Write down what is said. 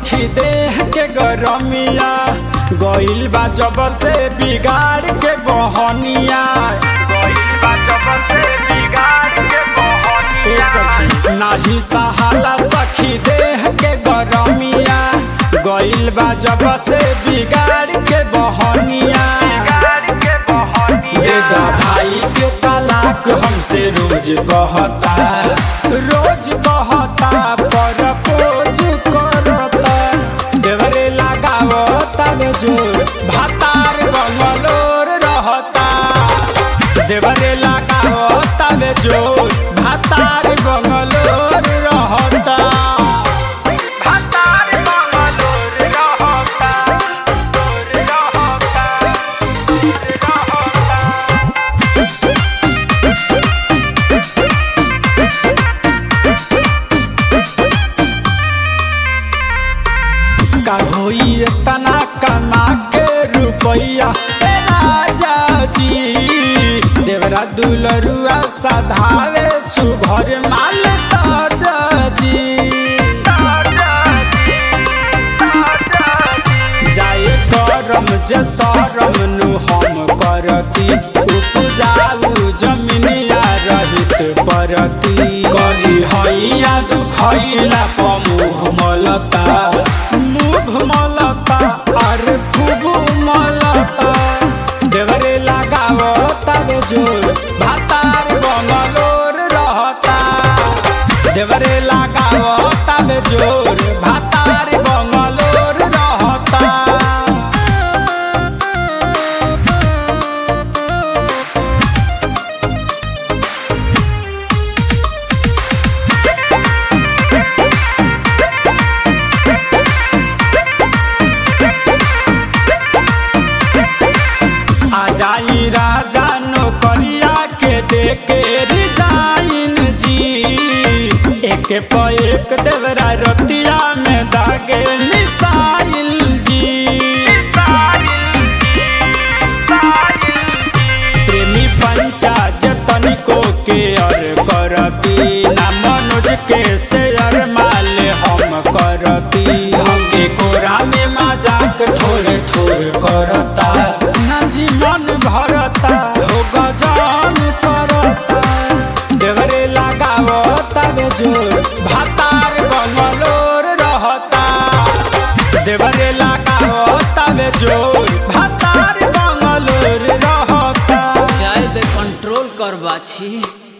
सखी देह के गरमिया गइल बा जब से बिगाड़ के बहनिया ए सखी नाही सहाला सखी देह के गरमिया गइल बा जब से बिगाड़ के बहनिया दे दा भाई के तलाक हमसे रोज कहता रोज कहता पर पोज करता देवरे लगावता में जोर भातार बंगलोर रहता देवरे लगावता में जोर भातार बंगलोर रहता भातार बंगलोर रहता का होई तना कमा के रुपैया ए राजा जी देवरा दुलरुआ सधावे सुभर माल ताजा जी जाए करम जे सरम नु हम करती उपजाऊ जमीनिया रहित परती करी हैया दुखैला पमुह मलता मुख मलता अरे खूब मलता देवरे लगावता बे जोर भातार बंगलोर रहता देवरे लगावता बे जोर भातार बंगलोर रहता आ जाई राजा नौकरिया के देके रिजाइन जी एक प एक देवरा रतिया में दागे मिसाइल जी प्रेमी पंचाज तनिको के अर करती ना मनोज के शेयर माल हम करती हमके कोरा में मजाक थोड़े थोड़े करता ना जी मन भरता हो गजान करता देवरे लगावता बे जोर भातार बंगलोर रहता देवरे लगावता बे जोर भातार बंगलोर रहता चाहे दे कंट्रोल कर बाछी